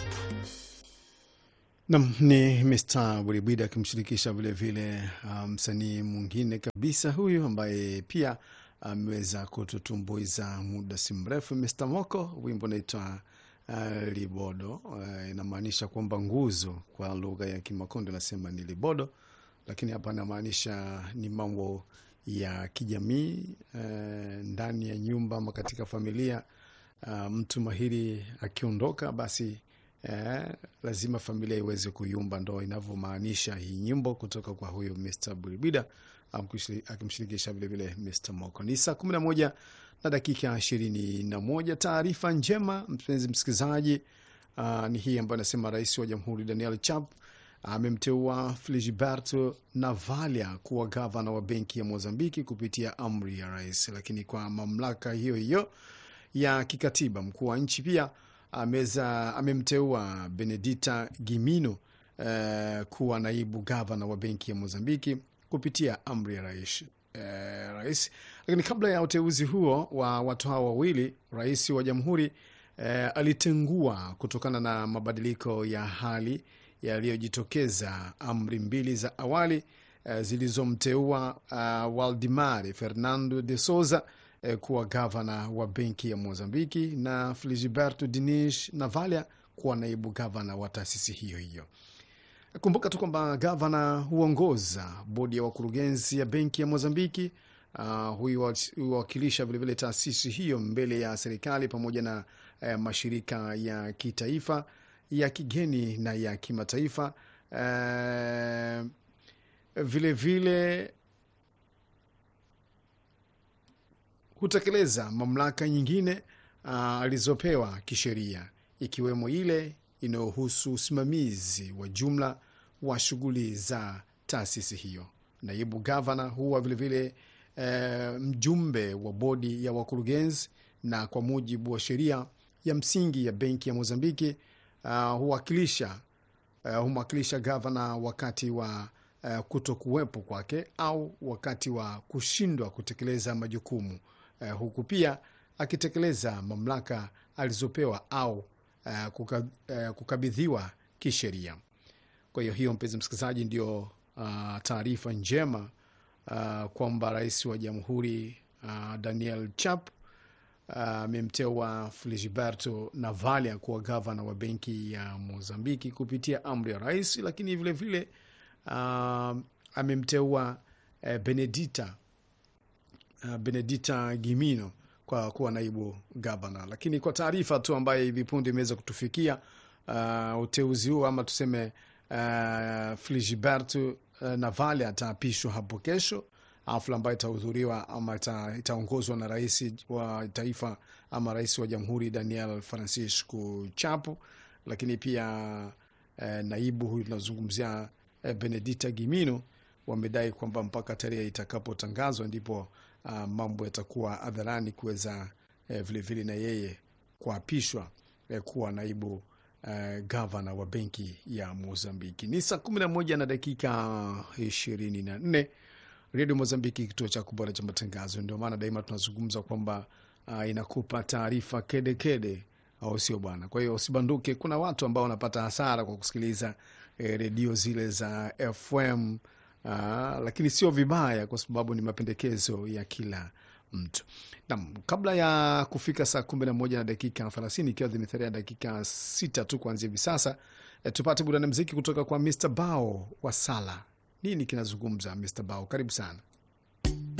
Nam ni Mr Buribwida akimshirikisha vilevile msanii um, mwingine kabisa huyu ambaye pia ameweza um, kututumbuiza muda si mrefu, Mr Moko. Wimbo unaitwa uh, Libodo. Uh, inamaanisha kwamba nguzo kwa lugha ya Kimakonde nasema ni libodo, lakini hapa anamaanisha ni mambo ya kijamii uh, ndani ya nyumba ama katika familia. Uh, mtu mahiri akiondoka basi Eh, lazima familia iweze kuyumba, ndo inavyomaanisha hii nyimbo kutoka kwa huyu Mr Buribida akimshirikisha vilevile Mr Moko. Ni saa kumi na moja na dakika ishirini na moja. Taarifa njema mpenzi msikilizaji, uh, ni hii ambayo anasema rais wa jamhuri Daniel Chap amemteua Filigiberto Navalia kuwa gavana wa benki ya Mozambiki kupitia amri ya rais, lakini kwa mamlaka hiyo hiyo ya kikatiba mkuu wa nchi pia ameza amemteua Benedita Gimino uh, kuwa naibu gavana wa benki ya Mozambiki kupitia amri ya rais, uh, rais. Lakini kabla ya uteuzi huo wa watu hao wawili, rais wa jamhuri uh, alitengua kutokana na mabadiliko ya hali yaliyojitokeza amri mbili za awali uh, zilizomteua uh, Waldemar Fernando de Souza kuwa gavana wa benki ya Mozambiki na Filigiberto Dinish Navalia kuwa naibu gavana wa taasisi hiyo hiyo. Kumbuka tu kwamba gavana huongoza bodi ya wakurugenzi ya benki ya Mozambiki. Uh, huwakilisha vilevile taasisi hiyo mbele ya serikali pamoja na uh, mashirika ya kitaifa ya kigeni na ya kimataifa uh, vilevile hutekeleza mamlaka nyingine uh, alizopewa kisheria ikiwemo ile inayohusu usimamizi wa jumla wa shughuli za taasisi hiyo. Naibu gavana huwa vilevile uh, mjumbe wa bodi ya wakurugenzi, na kwa mujibu wa sheria ya msingi ya benki ya Mozambiki uh, huwakilisha uh, humwakilisha gavana wakati wa uh, kuto kuwepo kwake au wakati wa kushindwa kutekeleza majukumu Uh, huku pia akitekeleza mamlaka alizopewa au uh, kuka, uh, kukabidhiwa kisheria. Kwa hiyo hiyo, mpenzi msikilizaji, ndio uh, taarifa njema uh, kwamba rais wa jamhuri uh, Daniel Chap amemteua uh, Filigiberto Navalia kuwa gavana wa benki ya Mozambiki kupitia amri ya rais, lakini vilevile uh, amemteua uh, Benedita Uh, Benedita Gimino kwa kuwa naibu gavana. Lakini kwa taarifa tu ambayo hivi punde imeweza kutufikia, uh, uteuzi huo ama tuseme uh, Filigiberto uh, Navalia ataapishwa hapo kesho, hafla ambayo itahudhuriwa ama itaongozwa na rais wa taifa ama rais wa jamhuri Daniel Francisco Chapo. Lakini pia uh, naibu huyu tunazungumzia uh, Benedita Gimino wamedai kwamba mpaka tarehe itakapotangazwa ndipo uh, mambo yatakuwa hadharani kuweza eh, vilevile na yeye kuapishwa eh, kuwa naibu eh, gavana wa benki ya Mozambiki. Ni saa kumi na moja na dakika ishirini na nne Redio Mozambiki, kituo cha kubora cha matangazo. Ndio maana daima tunazungumza kwamba uh, inakupa taarifa kedekede, au sio bwana? Kwa hiyo usibanduke. Kuna watu ambao wanapata hasara kwa kusikiliza eh, redio zile za FM. Aa, lakini sio vibaya kwa sababu ni mapendekezo ya kila mtu. Naam, kabla ya kufika saa kumi na moja na dakika thelathini ikiwa zimetharia dakika sita tu kuanzia hivi sasa, e, tupate burudani mziki kutoka kwa Mr Bao wa Sala. Nini kinazungumza Mr Bao? Karibu sana.